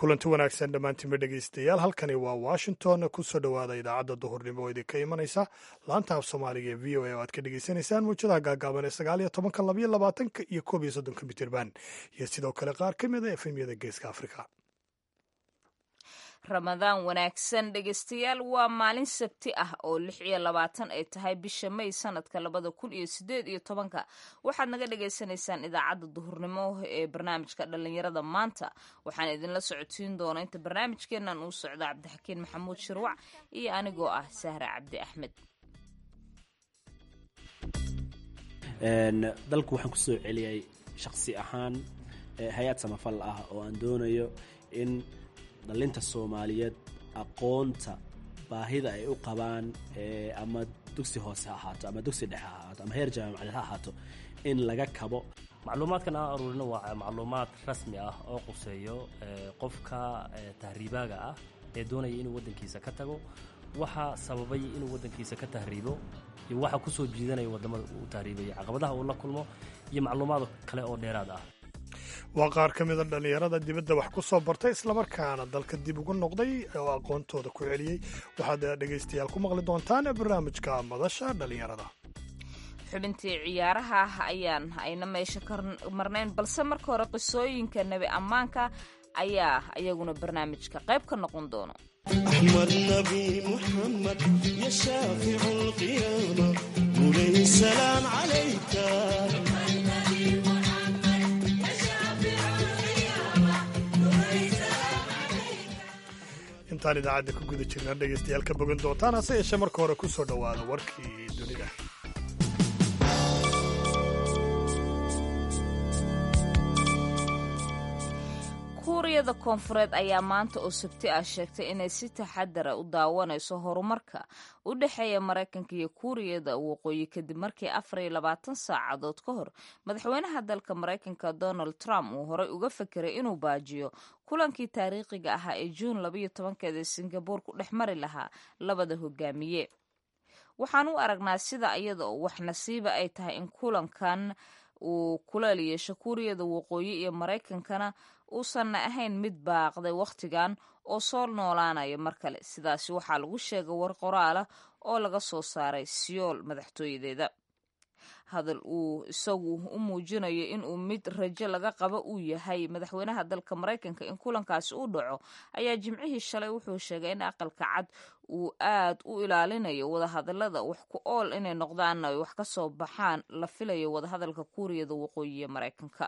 kulanti wanaagsan dhammaantiinba dhegaystayaal halkani waa washington kusoo dhowaada idaacadda duhurnimo oo idinka imanaysa laanta af soomaaliga ee v o a oo aad ka dhagaysanaysaan muujadaha gaagaaban ee sagaal iyo tobanka labayo labaatanka iyo koob iyo soddonka mitirban iyo sidoo kale qaar ka mid a efemyada geeska afrika ramadaan wanaagsan dhegaystayaal waa maalin sabti ah oo lix iyo labaatan ay tahay bisha may sanadka labada kun iyo sideed iyo tobanka waxaad naga dhagaysanaysaan idaacadda duhurnimo ee barnaamijka dhallinyarada maanta waxaan idinla socodsiin doona inta barnaamijkeenan uu socda cabdixakiin maxamuud shirwac iyo anigoo ah sahra cabdi axmed dalku waxaan kusoo celiyay shaqsi ahaan hay-ad samafal ah oo aan doonayo in dhalinta soomaaliyeed aqoonta baahida ay u qabaan ama dugsi hoose ha ahaato ama dugsi dhexe ha ahaato ama heer jaamacadeed ha ahaato in laga kabo macluumaadkan aan aruurino waa macluumaad rasmi ah oo quseeyo qofka tahriibaaga ah ee doonaya inuu waddankiisa ka tago waxa sababay inuu waddankiisa ka tahriibo iyo waxa kusoo jiidanaya waddamada uu tahriibaya caqabadaha uu la kulmo iyo macluumaad kale oo dheeraad ah waa qaar ka mida dhallinyarada dibadda wax ku soo bartay islamarkaana dalka dib ugu noqday oo aqoontooda ku celiyey waxaad dhegaystayaal ku maqli doontaan barnaamijka madasha dhallinyarada xubintii ciyaaraha ayaan ayna meesha ka marnayn balse marka hore qisooyinka nebi ammaanka ayaa iyaguna barnaamijka qayb ka noqon doono أحمد نبي محمد يا شافع القيامة مولاي السلام عليك intaan idaacadda ku guda jirna dhegaystayaal ka bogan doontaan hase yeeshee marka hore ku soo dhowaada warkii dunida kuuriyada koonfureed ayaa maanta oo sabti ah sheegtay inay si taxadara u daawanayso horumarka u dhexeeya maraykanka iyo kuuriyada waqooyi kadib markii afar iyo labaatan saacadood ka hor madaxweynaha dalka maraykanka donald trump uu horey uga fekeray inuu baajiyo kulankii taariikhiga ahaa ee juun labayo tobankeeda ee singabuur ku dhex mari lahaa labada hogaamiye waxaan u aragnaa sida iyada oo wax nasiiba ay tahay in kulankan uu kuleel yeesho kuuriyada waqooyi iyo maraykankana uusanna ahayn mid baaqday wakhtigan oo soo noolaanaya mar kale sidaasi waxaa lagu sheegay war qoraalah oo laga soo saaray siyool madaxtooyadeeda hadal uu isagu u muujinayo inuu mid rajo laga qabo uu yahay madaxweynaha dalka maraykanka in kulankaasi u dhaco ayaa jimcihii shalay wuxuu sheegay in aqalka cad uu aad u ilaalinayo wadahadalada wax ku ool inay noqdaanna ay wax ka soo baxaan la filayo wadahadalka kuuriyada waqooyi ee maraykanka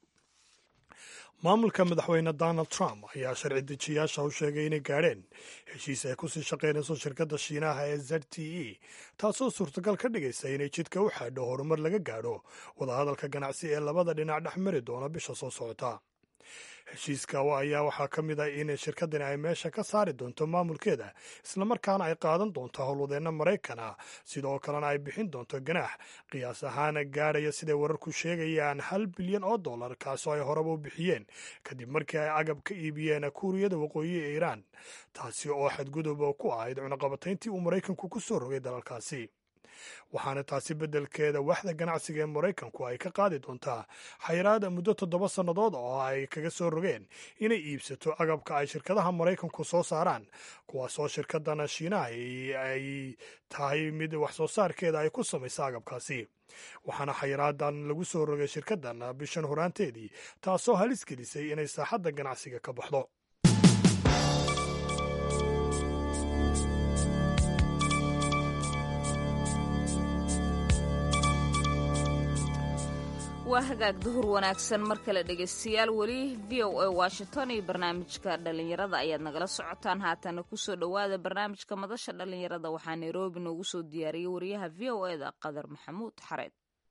maamulka madaxweyne donald trump ayaa sharci dejiyaasha u sheegay inay gaadheen heshiis ay kusii shaqaynayso shirkadda shiinaha ee z t e taasoo suurtagal ka dhigaysa inay jidka u xaadho horumar laga gaadho wadahadalka ganacsi ee labada dhinac dhex mari doona bisha soo socota heshiiska ayaa waxaa ka mid ah in shirkaddani ay meesha ka saari doonto maamulkeeda islamarkaana ay qaadan doonto howlwadeenna maraykan ah sidoo kalena ay bixin doonto ganaax qiyaas ahaan gaadhaya siday wararku sheegayaan hal bilyan oo dollar kaasoo ay horeba u bixiyeen kadib markii ay agab ka iibiyeen kuuriyada waqooyi ee iiraan taasi oo xadgudub ku ahayd cunaqabatayntii uu maraykanku ku soo rogay dalalkaasi waxaana taasi beddelkeeda waxda ganacsiga ee maraykanku ay ka qaadi doontaa xayiraada muddo toddoba sannadood oo ay kaga soo rogeen inay iibsato agabka ay shirkadaha maraykanku soo saaraan kuwaasoo shirkadana shiinaha ay tahay mid wax soo saarkeeda ay ku samaysa agabkaasi waxaana xayiraadan lagu soo rogay shirkaddan bishan horaanteedii taasoo halis gelisay inay saaxadda ganacsiga ka baxdo waa hagaag duhur wanaagsan mar kale dhegaystayaal weli v o a washington iyo barnaamijka dhallinyarada ayaad nagala socotaan haatana kusoo dhowaada barnaamijka madasha dhallinyarada waxaa nairobi noogu soo diyaariyey wariyaha v o e da qadar maxamuud xareed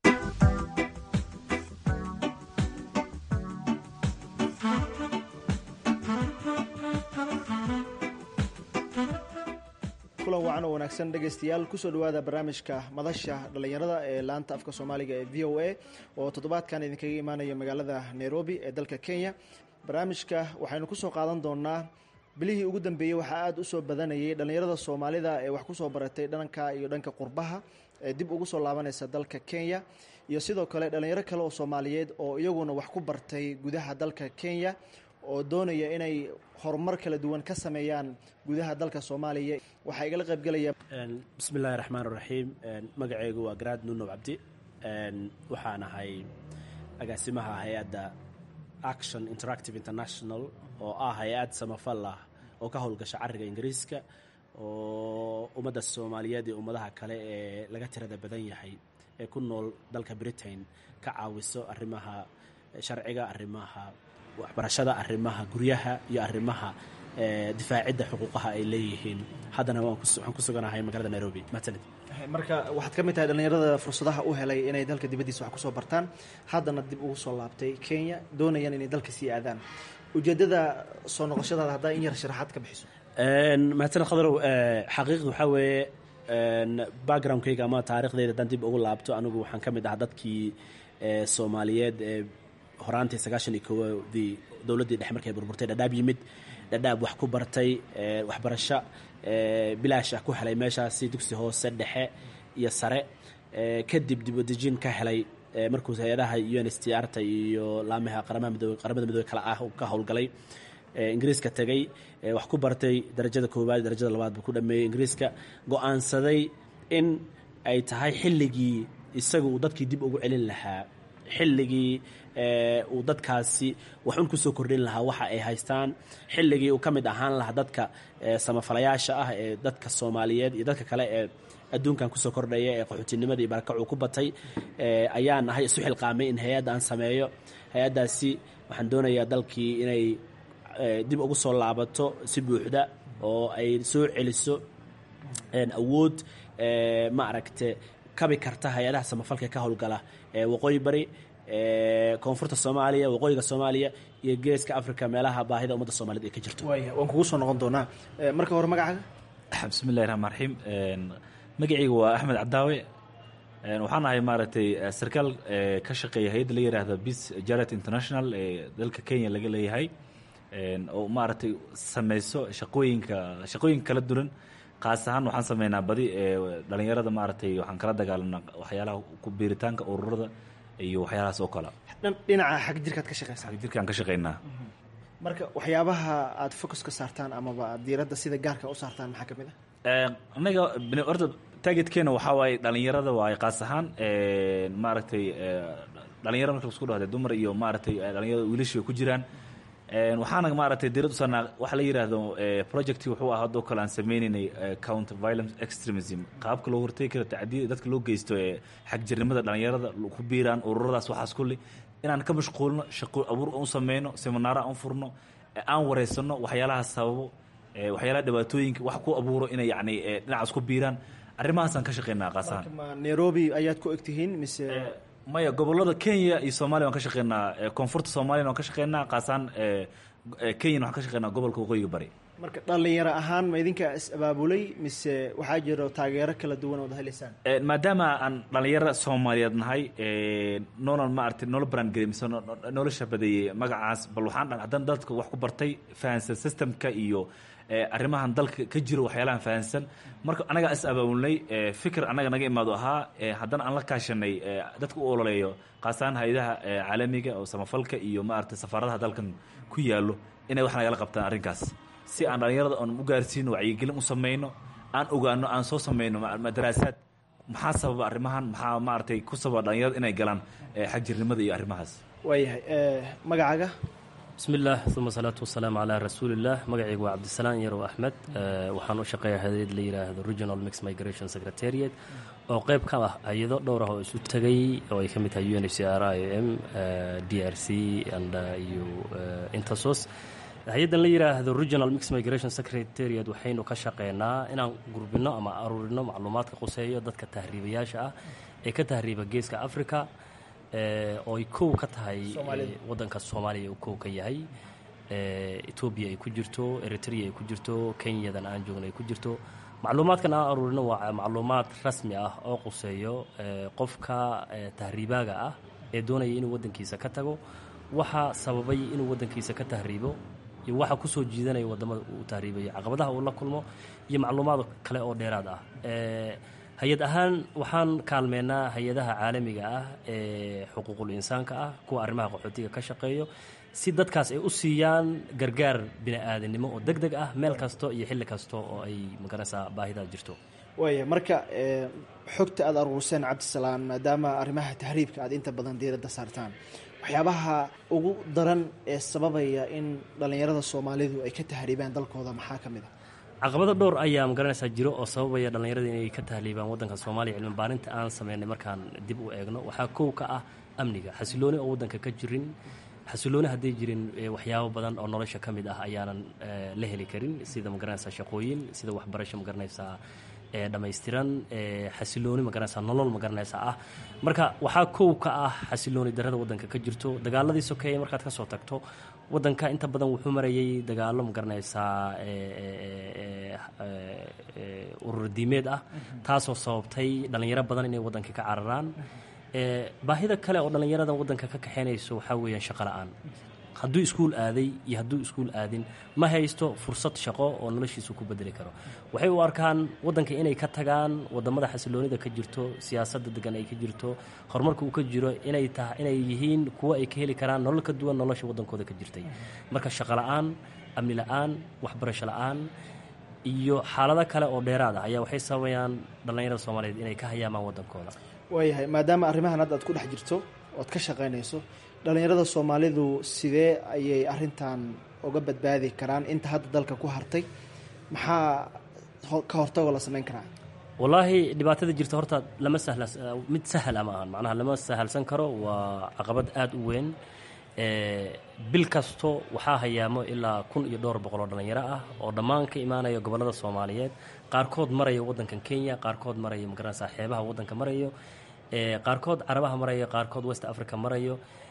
kulan wacan oo wanaagsan dhegaystayaal kusoo dhowaada barnaamijka madasha dhallinyarada ee laanta afka soomaaliga ee v o a oo toddobaadkan idinkaga imaanaya magaalada nairobi ee dalka kenya barnaamijka waxaynu kusoo qaadan doonaa bilihii ugu dambeeyey waxaa aada usoo badanayay dhallinyarada soomaalida ee wax kusoo baratay dhanka iyo dhanka qurbaha ee dib ugu soo laabanaysa dalka kenya iyo sidoo kale dhallinyaro kale oo soomaaliyeed oo iyaguna wax ku bartay gudaha dalka kenya oo doonaya inay horumar kala duwan ka sameeyaan gudaha dalka soomaaliya waxaa igala qaybgelaya bismi illaahi raxmaan raxiim magaceygu waa garaad nunow cabdi waxaan ahay agaasimaha hay-adda action interactive international oo ah hay-ad samafal ah oo ka howlgasha cariga ingiriiska oo ummadda soomaaliyeed iyo ummadaha kale ee laga tirada badan yahay ee ku nool dalka britain ka caawiso arrimaha sharciga arrimaha waxbarashada arrimaha guryaha iyo arrimaha difaacidda xuquuqaha ay leeyihiin haddana waxaan ku suganahay magaalada nairobi mahadsanid marka waxaad ka mid tahay dhallinyarada fursadaha u helay inay dalka dibaddiisa wax kusoo bartaan haddana dib ugu soo laabtay kenya doonayaan inay dalka sii aadaan ujeeddada soo noqoshadaada haddaa in yar sharaxaad ka bixiso mahadsaned khadarow xaqiiqda waxaa weeye backgroundkayga ama taariikhdayda haddaan dib ugu laabto anigu waxaan ka mid ahaa dadkii soomaaliyeed ee horaantii sagaashan iyo kowadii dowladdii dhexe markay burburtay dhadhaab yimid dhadhaab wax ku bartay waxbarasho bilaash ah ku helay meeshaasi dugsi hoose dhexe iyo sare kadib dibadejin ka helay markuu hay-adaha u n s t r ta iyo laamaha qaramaha midoobe qaramada midoobe kale ah ka howlgalay ingiriiska tegay wax ku bartay darajada koowaad darajada labaad buu ku dhameeyey ingiriiska go-aansaday in ay tahay xilligii isaga uu dadkii dib ugu celin lahaa xilligii uu dadkaasi waxun kusoo kordhin lahaa waxa ay haystaan xilligii uu ka mid ahaan lahaa dadka samafalayaasha ah ee dadka soomaaliyeed iyo dadka kale ee adduunkan kusoo kordhaya ee qaxootinimada iyo barakacuu ku batay ayaan ahay isu xilqaamay in hay-adda aan sameeyo hay-addaasi waxaan doonayaa dalkii inay dib ugu soo laabato si buuxda oo ay soo celiso awood ma aragte kabi karta hay-adaha samafalka ka howlgala waqooyi bari koonfurta soomaaliya waqooyiga soomaaliya iyo geeska africa meelaha baahida ummadda soomaaliyed ay ka jirto waaya waan kugu soo noqon doonaa marka hore magacaaga bismi illahi raxmaan raxiim magacayga waa axmed cadaawe waxaan ahay maaragtay sarkaal ka shaqeeya hay-adda la yidhaahda bis jaret international ee dalka kenya laga leeyahay oo maaragtay sameyso shaqooyinka shaqooyinka kala duwan kaas ahaan waxaan sameynaa badi dhalinyarada maaragtay waxaan kala dagaalanaa waxyaalaha ku biiritaanka ururada iyo waxyaalahaas oo kale dhinaca xag jirkaad ka shaqeysaa jirkaan ka shaqeynaa marka waxyaabaha aad focus ka saartaan amaba aad diiradda sida gaarka u saartaan maxaa ka mid ah anaga horta targetkeena waxaa waaye dhalinyarada waaye qaas ahaan maaragtay dhalinyaro marka isku dhahda dumar iyo maaragtay dhalinyarada wiilashii ku jiraan waxaana maaragtay diirad u saarnaa waxa la yidhaahdo projecti wuxuu ah haddoo kale aan sameynaynay counter violence extremism qaabka loo hortegi karo tacdiya dadka loo geysto ee xagjirnimada dhalinyarada ku biiraan ururadaas waxaas kulli inaan ka mashquulno shaqo abuur u sameyno seminaaro aan furno aan wareysano waxyaalahaas sababo waxyaalaha dhibaatooyinka wax ku abuuro inay yacni dhinacaas ku biiraan arrimahaasaan ka shaqeynaa qaasahan nairobi ayaad ku egtihiin mise maya gobolada kenya iyo soomaliya waan ka shaqeynaa koonfurta soomaliyan waan ka shaqeynaa qaasaan kenyan waxaan ka shaqeynaa gobolka waqooyiga bari marka dhalinyaro ahaan ma idinkaa is abaabulay mise waxaa jiro taageero kala duwan ood heleysaan maadaama aan dhalinyaro soomaaliyeed nahay noolan maaragtay noola brandgary mise noola shabadeeyey magacaas bal waxaan haddana dadka wax ku bartay fahansan systemka iyo arrimahan dalka ka jiro waxyaalahan fahansan marka anagaa is abaabulnay fikir annaga naga imaado ahaa haddana aan la kaashanay dadka u ololeeyo qaasaan hay-adaha caalamiga oo samafalka iyo maaragtay safaaradaha dalkan ku yaallo inay wax nagala qabtaan arrinkaas si aan dhalinyarada oon u gaarsiino wacyigelin u sameyno aan ogaano aan soo sameyno daraasaad maxaa sababa arrimahan maxaa maaragtay ku sababa dhalinyarada inay galaan xagjirnimada iyo arrimahaas waayahay magacaaga bismi illaah uma salaatu wasalaamu calaa rasuuliillah magacaygu waa cabdisalaan yarow axmed waxaan u shaqeeya hayad la yidhaahdo regional mix migration secretariat oo qayb ka ah hay-ado dhowr ah oo isu tegay oo ay ka mid tahay u n h c r i o m d r c and iyo intersos hay-addan la yidhaahdo regional mix migration secretariat waxaynu ka shaqeynaa inaan gurbino ama aruurino macluumaadka quseeyo dadka tahriibayaasha ah ee ka tahriiba geeska africa oo ay kow ka tahay waddanka soomaaliya uu kow ka yahay etoobiya ay ku jirto eritrea ay ku jirto kenyadan aan joogna ay ku jirto macluumaadkan aan aruurino waa macluumaad rasmi ah oo quseeyo qofka tahriibaaga ah ee doonaya inuu waddankiisa ka tago waxa sababay inuu waddankiisa ka tahriibo iyo waxa kusoo jiidanaya waddamada uu tahriibayo caqabadaha uu la kulmo iyo macluumaad kale oo dheeraad ah hay-ad ahaan waxaan kaalmeynaa hay-adaha caalamiga ah ee xuquuqul insaanka ah kuwa arrimaha qaxootiga ka shaqeeyo si dadkaas ay u siiyaan gargaar bini-aadinimo oo deg deg ah meel kasto iyo xilli kasta oo ay magaranaysaa baahidaa jirto waaya marka xogta aada aruurseen cabdisalaan maadaama arrimaha tahriibka aad inta badan diiradda saartaan waxyaabaha ugu daran ee sababaya in dhallinyarada soomaalidu ay ka tahriibaan dalkooda maxaa ka mid a caqabado dhowr ayaa magaranaysaa jiro oo sababaya dhallinyarada inay ka tahliibaan waddanka soomaaliya cilmi baarinta aan sameynay markaan dib u eegno waxaa kow ka ah amniga xasilooni oo waddanka ka jirin xasilooni hadday jirin waxyaabo badan oo nolosha ka mid ah ayaanan la heli karin sida magaranaysaa shaqooyin sida waxbarasho magaranaysaa dhammaystiran xasilooni magaranaysaa nolol magaranaysaa ah marka waxaa kow ka ah xasilooni darada waddanka ka jirto dagaaladii sokeeye markaad ka soo tagto waddanka inta badan wuxuu marayay dagaalo magaranaysaa urur diimeed ah taasoo sababtay dhallinyaro badan inay waddanka ka cararaan baahida kale oo dhallinyarada waddanka ka kaxeynayso waxaa weeyaan shaqo la-aan hadduu iskuul aaday iyo hadduu iskuul aadin ma haysto fursad shaqo oo noloshiisu ku bedeli karo waxay u arkaan waddanka inay ka tagaan wadamada xasiloonida ka jirto siyaasadda degan ay ka jirto horumarka uu ka jiro inay ta inay yihiin kuwo ay ka heli karaan nolol ka duwan nolosha waddankooda ka jirtay marka shaqo la-aan amni la-aan waxbarasho la-aan iyo xaalado kale oo dheeraad ah ayaa waxay sababayaan dhallinyarada soomaaliyeed inay ka hayaamaan waddankooda waayahay maadaama arrimahan hadda aad ku dhex jirto oad ka shaqaynayso dhallinyarada soomaalidu sidee ayay arrintan uga badbaadi karaan inta hadda dalka ku hartay maxaa ka hortagoo la samayn karaa wallaahi dhibaatada jirta horta lama sahla mid sahla ma ahan macnaha lama sahalsan karo waa caqabad aada u weyn bil kasto waxaa hayaamo ilaa kun iyo dhowr boqol oo dhallinyaro ah oo dhammaan ka imaanaya gobollada soomaaliyeed qaarkood maraya waddankan kenya qaarkood maraya magaranaysaa xeebaha waddanka marayo qaarkood carabaha marayo qaarkood west africa marayo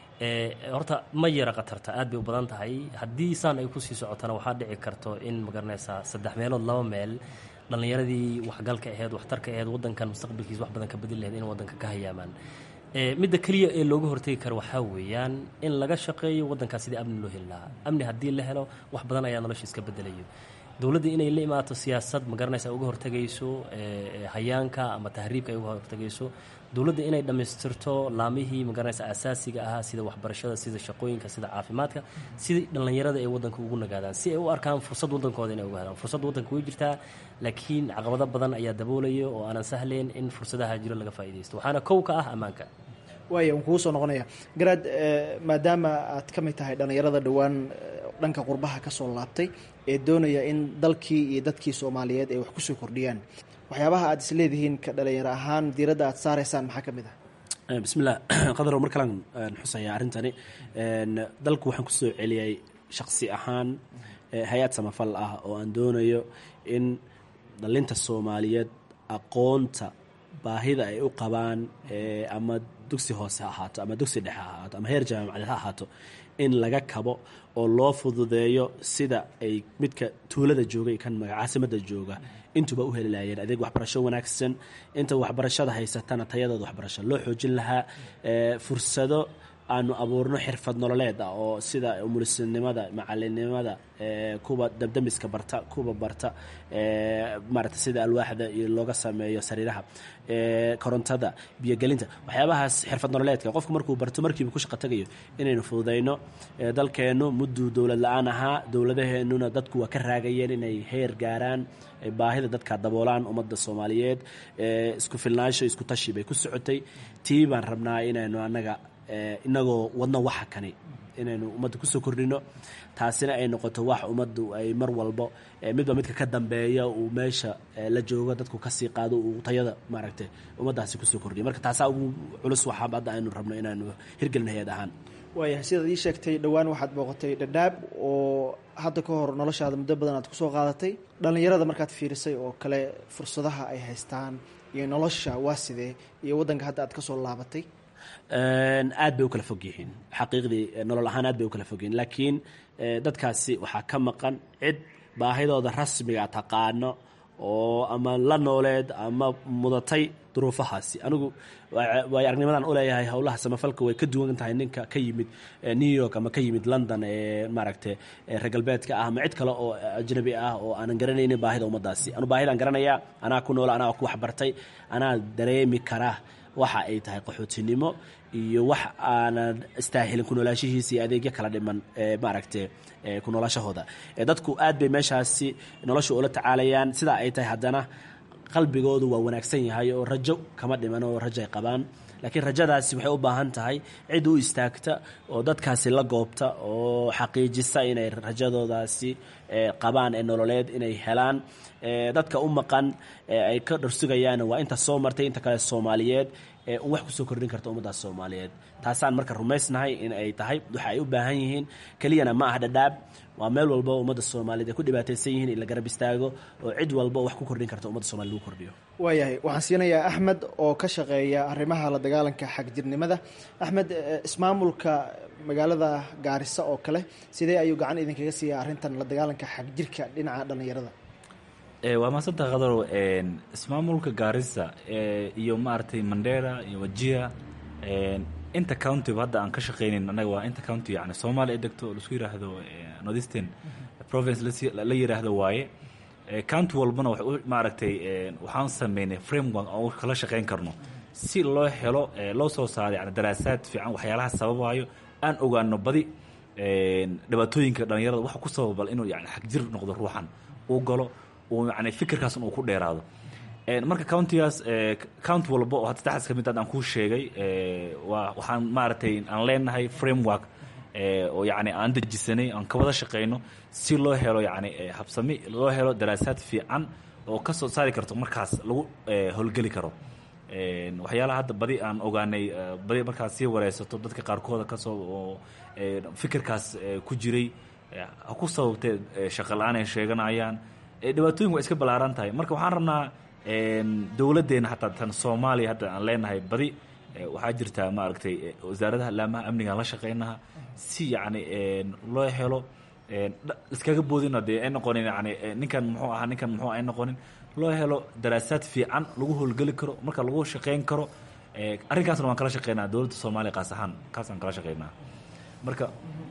horta ma yara khatarta aad bay u badan tahay haddii saan ay kusii socotana waxaa dhici karto in magaranaysaa saddex meelood laba meel dhallinyaradii waxgalka aheyd waxtarka aheyd waddankan mustaqbalkiisa wax badan ka bedeli laheyd in waddanka ka hayaamaan midda keliya ee looga hortegi karo waxaa weeyaan in laga shaqeeyo waddankaas sidii amni loo heli lahaa amni haddii la helo wax badan ayaa noloshiis ka bedelayo dowladda inay la imaato siyaasad magaranaysa uga hortegayso hayaanka ama tahriibka ay uga hortegayso dowladda inay dhammaystirto laamihii magaranaysa asaasiga ahaa sida waxbarashada sida shaqooyinka sida caafimaadka sidii dhallinyarada ay waddanka ugu nagaadaan si ay u arkaan fursad waddankooda inay uga helaan fursad waddanka way jirtaa laakiin caqabado badan ayaa daboolaya oo aanan sahlayn in fursadaha jiro laga faa'iidaysto waxaana kow ka ah ammaanka waaya waan kugu soo noqonaya garaad maadaama aad ka mid tahay dhallinyarada dhowaan dhanka qurbaha ka soo laabtay ee doonaya in dalkii iyo dadkii soomaaliyeed ay wax kusoo kordhiyaan waxyaabaha aad isleedihiin ka dhalinyaro ahaan diiradda aad saaraysaan maxaa ka mid ah bismillah qadarow mar kalan xusaya arrintani dalku waxaan kusoo celiyay shaqsi ahaan hay-ad samafal ah oo aan doonayo in dhalinta soomaaliyeed aqoonta baahida ay u qabaan ama dugsi hoose ha ahaato ama dugsi dhexe ha ahaato ama heer jaamacadeed ha ahaato in laga kabo oo loo fududeeyo sida ay midka tuulada jooga iyo kan caasimada jooga intuba u heli lahayeen adeeg waxbarasho wanaagsan inta waxbarashada haysatana tayadooda waxbarasho loo xoojin lahaa fursado aanu abuurno xirfad nololeed ah oo sida umulisinimada macalinimada kuwa dabdamiska barta kuwa barta maarata sida alwaaxda iyo looga sameeyo sariiraha korontada biyogelinta waxyaabahaas xirfad nololeedka qofku markuu barto markiiba ku shaqo tagayo inaynu fududayno dalkeennu mudduu dowlad la-aan ahaa dowladaheenuna dadku waa ka raagayeen inay heer gaaraan baahida dadka daboolaan ummadda soomaaliyeed isku filnaansho isku tashi bay ku socotay tii baan rabnaa inaynu annaga inagoo wadno waxa kani inaynu ummadda kusoo kordhino taasina ay noqoto wax ummaddu ay mar walbo midba midka ka dambeeya uu meesha la joogo dadku kasii qaado uu tayada maaragtay ummaddaasi kusoo kordhiyo marka taasaa ugu culus waxaa hadda aynu rabno inaanu hirgelin hay-ad ahaan waayahay sidaad ii sheegtay dhowaan waxaad booqatay dhadhaab oo hadda ka hor noloshaada muddo badan aad kusoo qaadatay dhallinyarada markaad fiirisay oo kale fursadaha ay haystaan iyo nolosha waa sidee iyo waddanka hadda aad kasoo laabatay aad bay u kala fog yihiin xaqiiqdii nolol ahaan aad bay u kala fog yihiin laakiin dadkaasi waxaa ka maqan cid baahidooda rasmiga taqaano oo ama la nooleed ama mudatay duruufahaasi anigu waay aragnimadan uleeyahay howlaha samafalka way ka duwan tahay ninka ka yimid new york ama ka yimid london ee maaragtay reer galbeedka ah ama cid kale oo ajnabi ah oo aanan garanaynin baahida ummaddaasi anu baahidaan garanayaa anaa ku noola anaa ku waxbartay anaa dareemi karaa waxa ay tahay qaxootinimo iyo wax aanan istaahilin ku noolaashihiisa iyo adeegyo kala dhiman maaragte ku noolashahooda dadku aad bay meeshaasi nolosha ula tacaalayaan sidaa ay tahay haddana qalbigoodu waa wanaagsan yahay oo rajo kama dhiman oo rajo ay qabaan laakiin rajadaasi waxay u baahan tahay cid u istaagta oo dadkaasi la goobta oo xaqiijisa inay rajadoodaasi qabaan ee nololeed inay helaan dadka u maqan ay ka dharsugayaan waa inta soo martay inta kale soomaaliyeed un wax kusoo kordhin karta ummaddaas soomaaliyeed taasaan marka rumaysnahay in ay tahay waxa ay u baahan yihiin keliyana ma ah dhadhaab waa meel walba oo ummadda soomaaliyeed ay ku dhibaataysan yihiin in la garab istaago oo cid walba wax ku kordhin karta ummadda somaliyed lagu kordhiyo waayahay waxaan siinayaa axmed oo ka shaqeeya arrimaha la dagaalanka xagjirnimada axmed ismaamulka magaalada gaarisa oo kale sidee ayuu gacan idinkaga siiya arrintan la dagaalanka xagjirka dhinaca dhallinyarada waa maasanta qadarow ismaamulka gaarisa iyo maaragtay mandera iyo wajia inta countyba hadda aan ka shaqaynayn annaga waa inta county yani soomaaliya ay degto laisku yiraahdo northeastern province la yiraahdo waaye county walbana wax maaragtay waxaan sameynay framework aan kala shaqayn karno si loo helo loo soo saaro yani daraasaad fiican waxyaalaha sababayo aan ogaano badi dhibaatooyinka dhalinyarada waxa ku sababal inuu yani xagjir noqdo ruuxan uu galo uu yani fikirkaas uu ku dheeraado marka countigaas county walba oo hadda saddexdaas kamid aan kuu sheegay waa waxaan maaragtay aan leenahay framework oo yani aan dejisanay aan ka wada shaqayno si loo helo yani habsami loo helo daraasaad fiican oo ka soo saari karto markaas lagu howlgeli karo waxyaalaha hadda badi aan ogaanay badi markaas sii wareysato dadka qaarkooda kasoo oo fikirkaas ku jiray ha ku sababtee shaqa la-aan ay sheeganayaan dhibaatooyin waa iska ballaaran tahay marka waxaan rabnaa dowladdeena hataa tan soomaaliya hadda aan leenahay badi waxaa jirtaa maaragtay wasaaradaha laamaha amnigaan la shaqeynaha si yacni loo helo iskaga boodina dee ay noqonin yani ninkan muxuu ahaa ninkan muxuu ay noqonin loo helo daraasaad fiican lagu howlgeli karo marka lagu shaqeyn karo arrinkaasna waan kala shaqeynaa dowladda soomaaliya qaas ahaan kaasaan kala shaqeynaa marka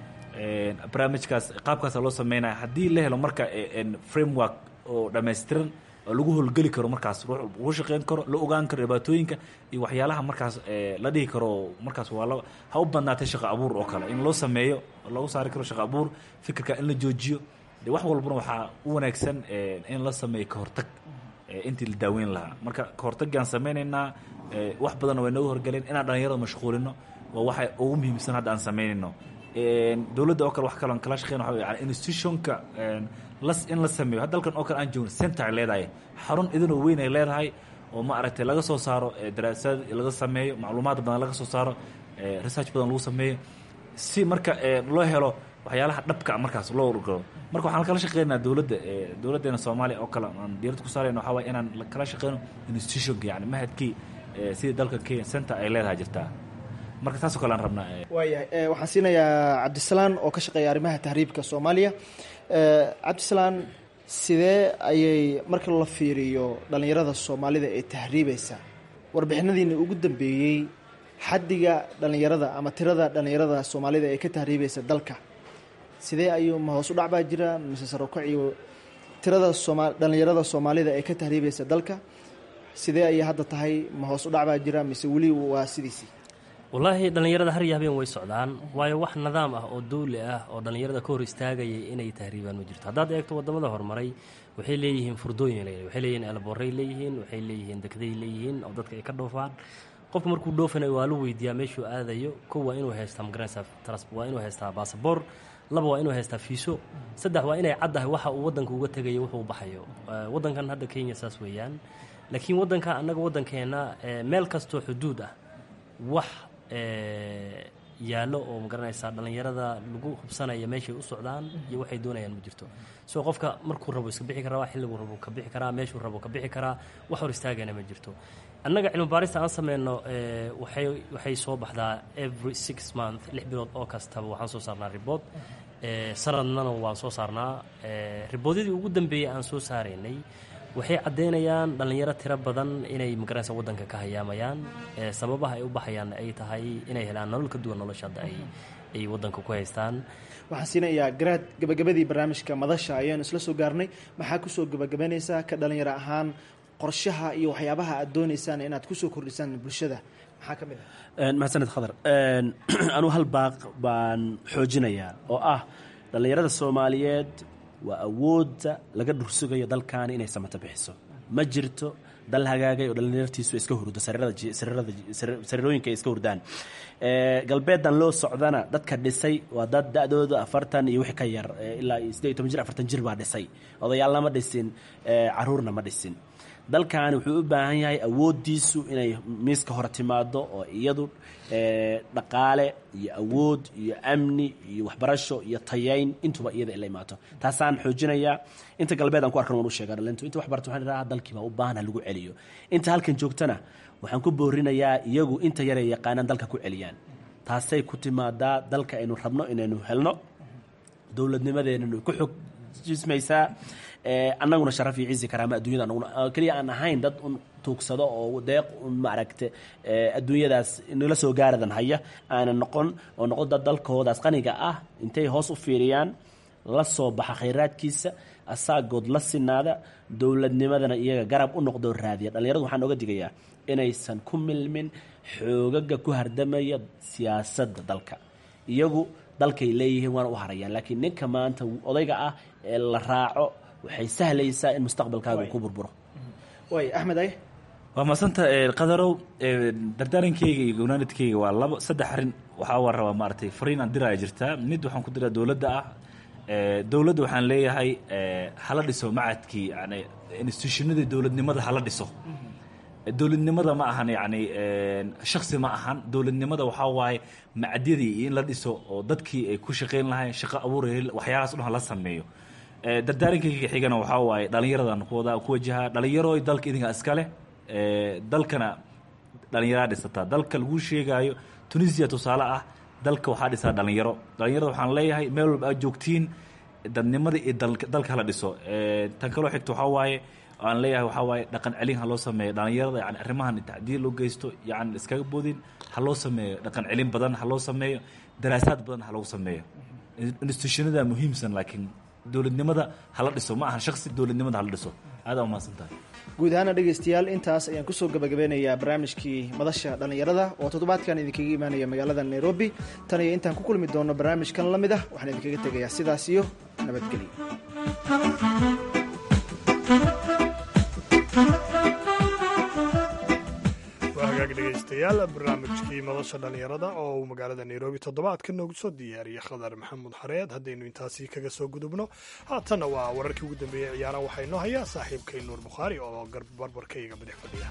barnaamijkaas qaabkaasa loo sameynaya haddii la helo marka framework oo dhammaystiran oo lagu howlgeli karo markaas ruux lagu shaqeyn karo la ogaan karo dhibaatooyinka iyo waxyaalaha markaas la dhihi karo markaas waa la ha u badnaatay shaqo abuur oo kale in loo sameeyo lagu saari karo shaqo abuur fikirka in la joojiyo de wax walbana waxaa u wanaagsan in la sameeyo kahortag intii la daaweyn lahaa marka kahortagaan sameynaynaa wax badanna way nooga horgaleen inaan dhalinyarada mashquulino waa waxa ugu muhiimsan hadda aan sameynayno dowladda oo kale wax kaloon kala shaqeyn waxa yani institutionka las in la sameeyo hadda dalkan oo kale aan joogno center ay leedahay xarun idinoo weyn ay leedahay oo ma aragtay laga soo saaro daraasaad laga sameeyo macluumaad badan laga soo saaro research badan lagu sameeyo si marka loo helo waxyaalaha dhabka markaas loo galo marka waxaan kala shaqeynaa dowladda dowladdeena soomaaliya oo kale aan diirada ku saarayno waxaa waye inaan kala shaqeyno institutionka yani mahadkii sidii dalka kenya center ay leedahay jirtaa marka taasoo kale aan rabnaa waayahay waxaan siinayaa cabdisalaan oo ka shaqeeya arrimaha tahriibka soomaaliya cabdisalaan sidee ayay marka la fiiriyo dhallinyarada soomaalida ee tahriibaysa warbixinadiina ugu dambeeyey xaddiga dhallinyarada ama tirada dhallinyarada soomaalida ee ka tahriibaysa dalka sidee ayuu ma hoos u dhac baa jira mise sarokaciyo tirada sooma dhallinyarada soomaalida ee ka tahriibaysa dalka sidee ayay hadda tahay ma hoos u dhac baa jira mise weli waa sidiisii wallaahi dhallinyarada har iyo habeen way socdaan waayo wax nidaam ah oo dawli ah oo dhallinyarada ka hor istaagayay inay tahriibaan ma jirto haddaad eegto wadamada horumaray waxay leeyihiin furdooyin leeyihin waxay leeyihin elboray leeyihiin waxay leeyihiin degday leeyihiin oo dadka ay ka dhoofaan qofka markuu dhoofanayo waa la weydiiyaa meeshuu aadayo kow waa inuu haystaa magaranaysa waa inuu haystaa basaboor laba waa inuu haystaa fiiso saddex waa inay caddahay waxa uu waddanka uga tegayo wuxuu u baxayo waddankan hadda kenya saas weeyaan laakiin waddanka annaga waddankeenna meel kastoo xuduud ah wax yaallo oo magaranaysaa dhallinyarada lagu hubsanaya meeshay u socdaan iyo waxay doonayaan ma jirto soo qofka markuu rabo iska bixi karaa xilliguu rabo ka bixi karaa meeshuu rabo ka bixi karaa wax hor istaagana ma jirto annaga cilmi baarista aan sameyno waxay waxay soo baxdaa every six month lix bilood oo kastaba waxaan soo saarnaa ribood sanadnana waan soo saarnaa riboodyadii ugu dambeeyey aan soo saaraynay waxay caddaynayaan dhallinyaro tiro badan inay magaranaysa waddanka ka hayaamayaan sababaha ay u baxayaanna ay tahay inay helaan nolol ka duwan nolosha hadda ay ay waddanka ku haystaan waxaan siinayaa garaad gabagabadii barnaamijka madasha ayaanu isla soo gaarnay maxaa kusoo gabagabanaysaa ka dhalinyaro ahaan qorshaha iyo waxyaabaha aad dooneysaan inaad kusoo kordhisaan bulshada maxaa ka mid ah mahadsaned khadar anuu hal baaq baan xoojinayaa oo ah dhallinyarada soomaaliyeed waa awoodda laga dhursugayo dalkaani inay samata bixiso ma jirto dal hagaagay oo dhallinyartiisu iska hurdo sariirooyinka ay iska hurdaan galbeedan loo socdana dadka dhisay waa dad da-dooda afartan iyo wixii ka yar ilaa siddeed iyo toban jir afartan jir baa dhisay odayaalna ma dhisin caruurna ma dhisin dalkaani wuxuu u baahan yahay awooddiisu inay miiska hore timaado oo iyadu dhaqaale iyo awood iyo amni iyo waxbarasho iyo tayayn intuba iyada ila imaato taasaan xoojinayaa inta galbeed aan ku arkan waan u sheega dhalintu inta wax barta waxaan idhaha dalkii baa u baahan ha lagu celiyo inta halkan joogtana waxaan ku boorinayaa iyagu inta yaray yaqaanaan dalka ku celiyaan taasay ku timaadaa dalka aynu rabno inaynu helno dowladnimadeennanu ku xog jismaysaa annaguna sharaf iyo cizi karaama addunyada anaguna keliya aan ahayn dad un tuugsado oo deeq un maaragta adduunyadaas nala soo gaaradan haya aanan noqon oo noqon dad dalkoodaas qaniga ah intay hoos u fiiriyaan la soo baxa khayraadkiisa asaagood la sinaada dowladnimadana iyaga garab u noqdoo raadiya dhallinyaradu waxaan oga digayaa inaysan ku milmin xoogaga ku hardamaya siyaasadda dalka iyagu dalkay leeyihiin waana u harayaan laakiin ninka maanta odayga ah ee la raaco waxay sahlaysaa in mustaqbalkaaga uu ku burburo way axmed ay waa maasanta qadarow dardaarankeyga iyo gownaanadkeyga waa labo saddex arrin waxaa waa rabaa maaragtay fariin aan diraya jirtaa mid waxaan ku diraa dowladda ah dowladda waxaan leeyahay hala dhiso macadkii yani institutionadii dowladnimada hala dhiso dowladnimada ma ahan yani shaksi ma ahan dowladnimada waxaa waaye macadyadii in la dhiso oo dadkii ay ku shaqayn lahayn shaqo abuur waxyaalahaas o dhan hala sameeyo dardaarankayga xigana waxaa waaye dhallinyaradan kuwada ku wajaha dhallinyarooy dalka idinka iskale dalkana dhallinyaraa dhisataa dalka lagu sheegaayo tunisia tusaale ah dalka waxaa dhisaa dhallinyaro dhallinyarada waxaan leeyahay meel walba aad joogtiin dadnimada iyo dalka hala dhiso tan kaloo xigta waxaa waaye aan leeyahay waxaa waaye dhaqan celin ha loo sameeyo dhallinyarada yani arrimahan tacdiil loo geysto yani iskaga boodin ha loo sameeyo dhaqan celin badan ha loo sameeyo daraasaad badan ha loogu sameeyo institutionada muhiimsan laakiin dowladnimada hala dhiso ma ahan shaksi dowladnimada hala dhiso aada umahadsan tahay guud ahaana dhegaystayaal intaas ayaan kusoo gabagabeynayaa barnaamijkii madasha dhallinyarada oo toddobaadkan idinkaga imaanaya magaalada nairobi tan iyo intaan ku kulmi doono barnaamijkan la mid ah waxaan idinkaga tegayaa sidaas iyo nabadgelyo waa hagaag dhegaystayaal barnaamijkii madasha dhallinyarada oo uu magaalada nairobi toddobaadka noogu soo diyaariyey khadar maxamuud xareed haddaynu intaasi kaga soo gudubno haatanna waa wararkii ugu dambeeyey ciyaaraha waxaa inoo hayaa saaxiibkay nuur bukhaari oo barbarkayga bidix fadhiya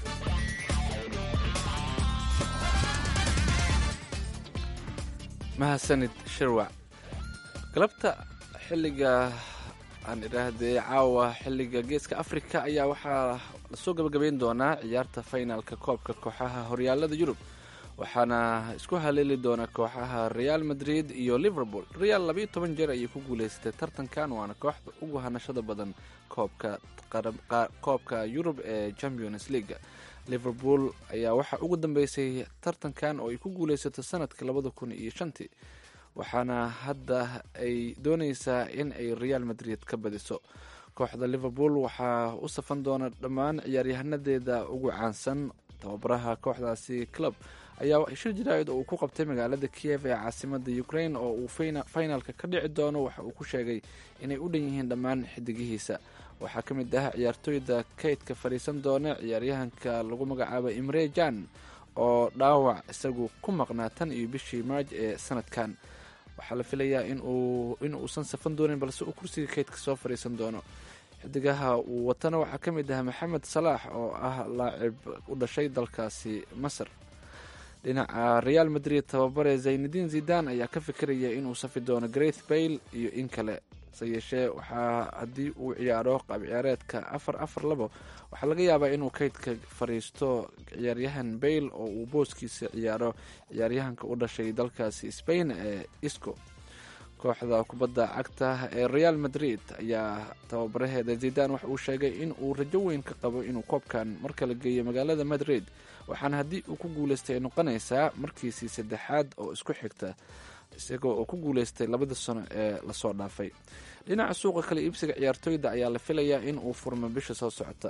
mahadsanid shirwac galabta xilliga aan idhaahdee caawa xilliga geeska afrika ayaa waxaa lasoo gabagabayn doonaa ciyaarta finalka koobka kooxaha horyaalada yurub waxaana isku haleeli doona kooxaha real madrid iyo liverpool real labayo toban jeer ayay ku guuleysatay tartankan waana kooxda ugu hanashada badan koobka koobka yurub ee champions leaga liverpool ayaa waxaa ugu dambeysay tartankan oo ay ku guuleysato sanadka labada kun iyo shantii waxaana hadda ay dooneysaa in ay real madrid ka badiso kooxda liverpool waxaa u safan doona dhammaan ciyaaryahanadeeda ugu caansan tababaraha kooxdaasi club ayaa shir jaraa'id oo uu ku qabtay magaalada kiev ee caasimada ukraine oo uu finalka ka dhici doono waxa uu ku sheegay inay u dhan yihiin dhammaan xidigihiisa waxaa ka mid ah ciyaartooyda kaydka fadhiisan doona ciyaaryahanka lagu magacaabo imre jan oo dhaawac isagu ku maqnaa tan iyo bishii maarj ee sanadkan waxaa la filayaa in uusan safan doonin balse uu kursiga kaydka soo fadhiisan doono xidigaha uu watana waxaa ka mid ah maxamed salaax oo ah laacib u dhashay dalkaasi masar dhinaca real madrid tababare zaynudiin zidan ayaa ka fikiraya inuu safi doono greth bayle iyo in kale se yeeshee waxaa haddii uu ciyaaro qaab ciyaareedka afar afar labo waxaa laga yaabaa inuu kaydka fariisto ciyaaryahan bayle oo uu booskiisa ciyaaro ciyaaryahanka u dhashay dalkaasi spain ee isco kooxda kubadda cagta ee real madrid ayaa tababaraheeda zidan waxa uu sheegay in uu rajo weyn ka qabo inuu koobkan mar kala geeyo magaalada madrid waxaana haddii uu ku guuleystay ay noqonaysaa markiisii saddexaad oo isku xigta isagoo oo ku guuleystay labada sano ee lasoo dhaafay dhinaca suuqa kale iibsiga ciyaartooyda ayaa la filayaa in uu furmo bisha soo socota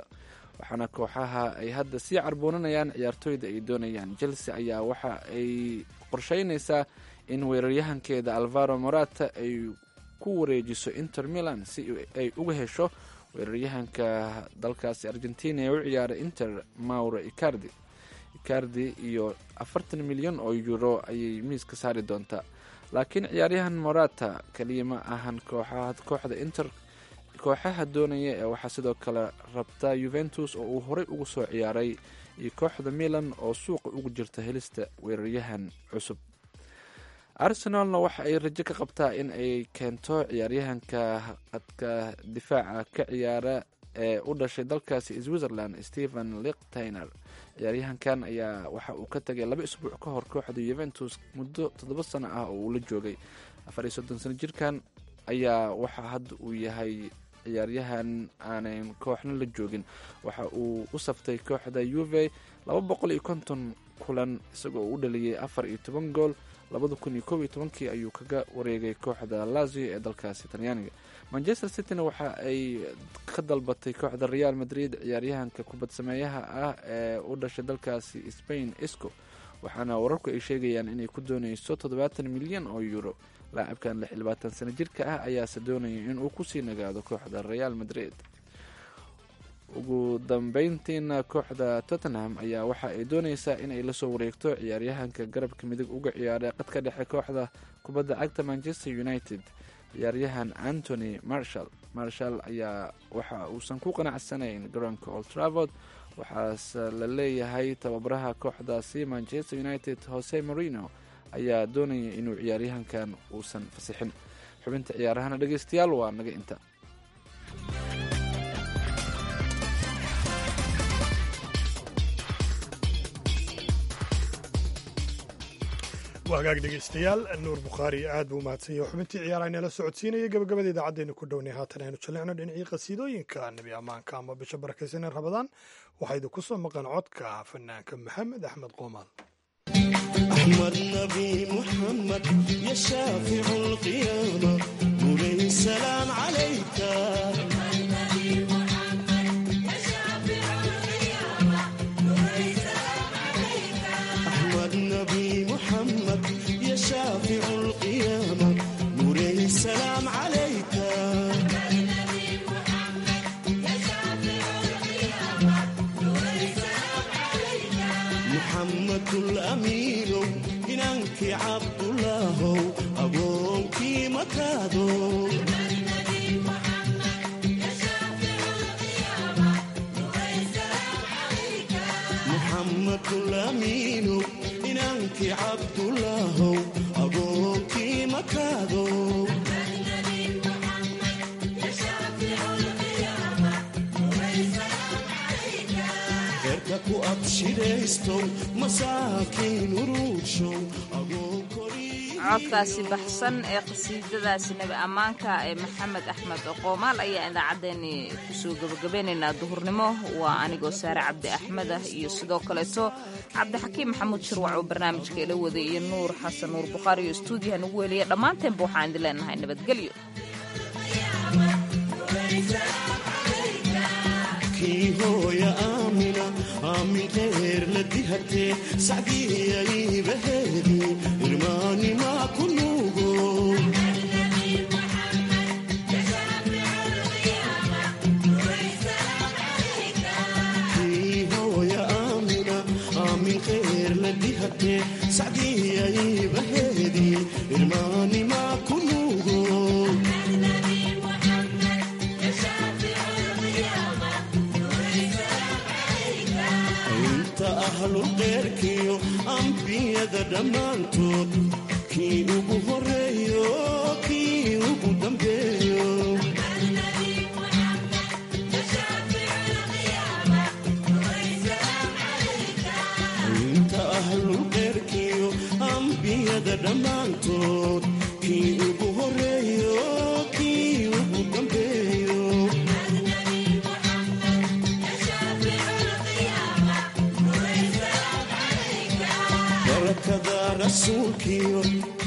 waxaana kooxaha ay hadda sii carboonanayaan ciyaartooyda ay doonayaan chelsea ayaa waxa ay qorsheynaysaa in weeraryahankeeda alvaro morata ay ku wareejiso inter milan si ay uga hesho weeraryahanka dalkaasi argentina ee u ciyaara inter mauro icardi icardi iyo afartan milyan oo euro ayay miiska saari doontaa laakiin ciyaaryahan morata kaliya ma ahan kooxda inter kooxaha doonaya ee waxaa sidoo kale rabta yuventus oo uu horey ugu soo ciyaaray iyo kooxda milan oo suuqa ugu jirta helista weeraryahan cusub arsenalna waxa ay rajo ka qabtaa in ay keento ciyaaryahanka qadka difaaca ka ciyaara ee u dhashay dalkaasi switzerland stephen liktiner ciyaaryahankan ayaa waxa uu ka tagay laba isbuuc ka hor kooxda yuventus muddo toddoba sano ah oo uu la joogay afar iyo soddon sano jirkan ayaa waxa hadda uu yahay ciyaaryahan aanan kooxna la joogin waxa uu u saftay kooxda uve laba boqol iyo konton kulan isagoo u dhaliyay afar iyo toban gool labada kun iyo kob iyo tobankii ayuu kaga wareegay kooxda lazio ee dalkaasi talyaaniga manchester cityna waxa ay ka dalbatay kooxda real madrid ciyaaryahanka kubad sameeyaha ah ee u dhashay dalkaasi spain isco waxaana wararku ay sheegayaan inay ku dooneyso toddobaatan milyan oo euro laacabkan lix iyo labaatan sano jirka ah ayaase doonaya inuu kusii nagaado kooxda real madrid ugu dambeyntiina kooxda tottenham ayaa waxa ay dooneysaa inay lasoo wareegto ciyaaryahanka garabka midig uga ciyaaray qadka dhexe kooxda kubadda cagta manchester united ciyaaryahan antony marshall marshall ayaa waxa uusan ku qanacsanayn garoonka old travord waxaase la leeyahay tababaraha kooxdaasi manchester united jose marino ayaa doonaya inuu ciyaaryahankan uusan fasixin xubinta ciyaarahana dhegeystayaal waa naga inta waa hagaag dhegeystayaal nuur bukhaari aad buu umahadsan yahay xubintii ciyaaraha inala socodsiinaya gabagabada idaacaddeenu ku dhownay haatan aynu jallicno dhinacii qasiidooyinka nebi ammaanka ama bisha barakaysan ee rabadaan waxaa idinku soo maqan codka fanaanka maxamed axmed qoomaal أحمد نبي محمد يا شافع القيامة نوري السلام عليك أحمد نبي محمد يا شافع القيامة نوري السلام عليك محمد الأمين إنك عبد الله أبوك مكادو محمد الأمين إنك عبد الله أبوك مكادو Erka ku abshiraysto masaakiin uruugshow agoo korii codkaasi baxsan ee qasiidadaasi nebi ammaanka ee maxamed axmed qoomaal ayaa idaacaddeenni kusoo gebagabeynaynaa duhurnimo waa anigoo saare cabdi axmed ah iyo sidoo kaleeto cabdixakiim maxamuud shirwac oo barnaamijka ila waday iyo nuur xasan nuur bukhaari iyo stuudiyaha nagu weliya dhammaanteenba waxaan idin leenahay nabadgelyo kii hooya aamina aamin khayr la dihatee sacdiyaybaheedii irmaanimaa ku nuugo kii hooya aamina aamin khayr la dihatee sacdiyaybaheedii irmaanimaa ku nuugo inta ahlulqeyrkiyo ambiyada dhammaantood kii ugu horeeyo kii ugu dambeeyo inta ahlulqeyrkiyo ambiyada dhammaantood kii ugu horeeyo kii ugu dambeeyo barakada rasuulkiyo